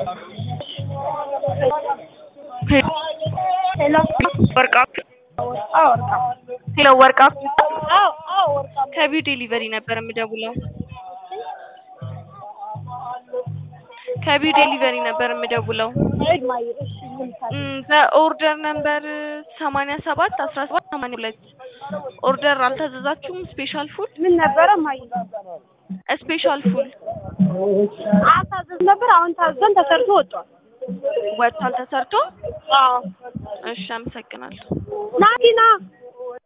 ሄሎ ወርቃ አዎ ወርቃ ሄሎ ወርቃ አዎ አዎ ወርቃ ከቢው ዴሊቨሪ ነበር የምደውለው። ከቢው ዴሊቨሪ ነበር የምደውለው። እማዬ እሺ ምን ታዲያ እም፣ በኦርደር ነምበር ሰማንያ ሰባት አስራ ሰባት ሰማንያ ሁለት ኦርደር አልታዘዛችሁም? ስፔሻል ፉል ምን ነበረ እማዬ ስፔሻል ፉል አልታዘዝ ነበር አሁን ታዘን ተሰርቶ ወጥቷል ወጥቷል ተሰርቶ። አዎ እሺ አመሰግናለሁ። ናቲና